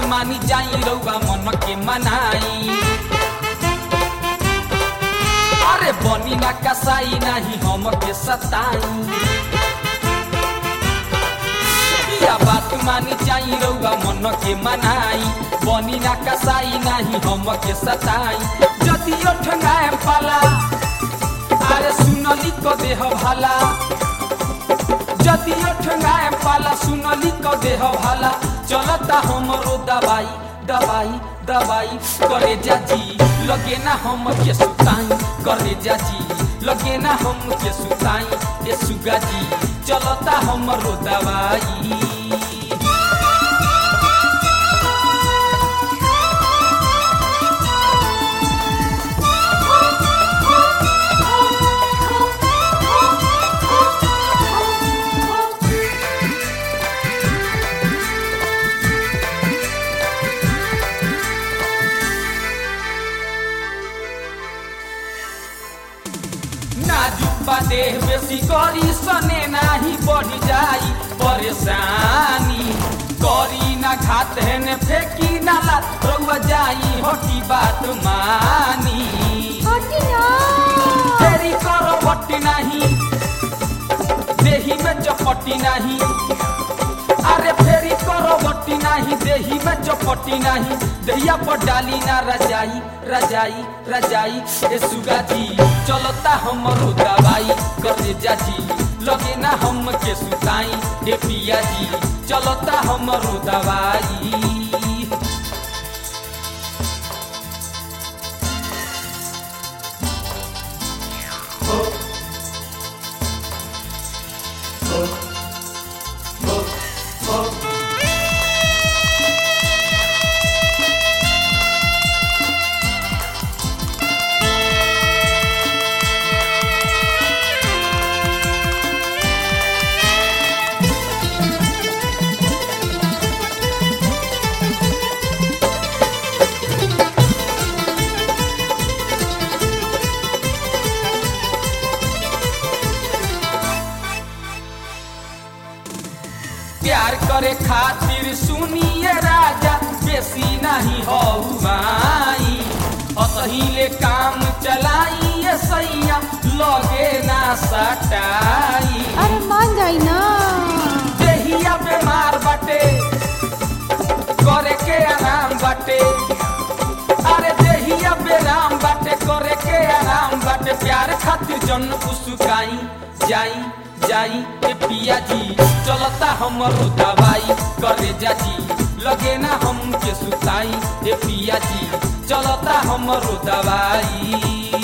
मानी जाई रउआ मन के मनाई अरे बनी ना कसाई नहीं हम के सताई या बात मानी जाई रउआ मन के मनाई बनी ना कसाई नहीं हम के सताई जदि ठंगाए पाला अरे सुनली को देह भाला जदि ठंगाए पाला सुनली को देह भाला चलता हमरो दवाई दवाई दवाई करे जाजी लगे ना हम के सुताई करे जाजी लगे ना हम के सुताई ए सुगा जी चलता हमरो दवाई नाजुक बा देह बेसी करी सने नाही बढ़ी जाई परेशानी करी ना घात है ने फेंकी नाला रउआ जाई हटी बात मानी तेरी करो बट्टी नहीं देही में चपटी नहीं अरे फेरी करो बट्टी नहीं देही में चपटी नहीं दहिया पर डाली ना रजाई रजाई रजाई ए सुगा जी चलता हमरो दवाई करे जाजी लगे ना हम के सुताई ए पिया जी चलता हमरो दवाई प्यार करे खातिर सुनिए राजा बेसी नहीं हो माई असहिले काम चलाइए सैया लगे ना सटाई अरे मान जाई ना देहिया बीमार बाटे करे के आराम बाटे अरे देहिया बेराम बाटे करे के आराम बाटे प्यार खातिर जन उसकाई जाई जाई ए पिया जी चलता हमरो दवाई करे जाजी लगे ना हम के सुताई ए पिया जी चलता हमरो दवाई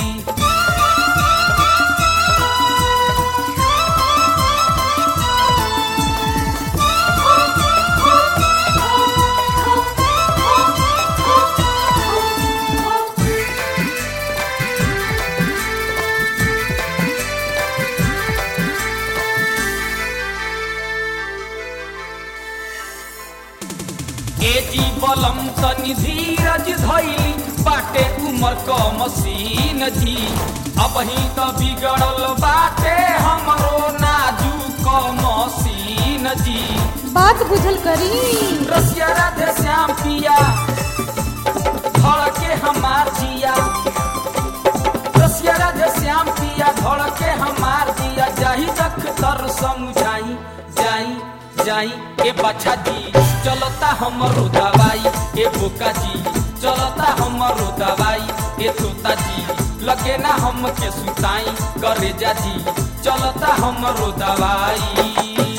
ए जी बलम तनी धीरज धैली बाटे उमर क मसीन जी अब ही तो बिगड़ल बाटे हमरो नाजुक मसीन जी बात बुझल करी रसिया राधे श्याम पिया धड़ के हमार जिया रसिया राधे श्याम पिया धड़ के हमार जिया जाही तक तर समझाई जाई जाई ए बच्चा जी चलता हमरो दवाई ए बोका जी चलता हमरो दवाई ए तोता जी लगे ना हम के सुताई करे जा जी चलता हमरो दवाई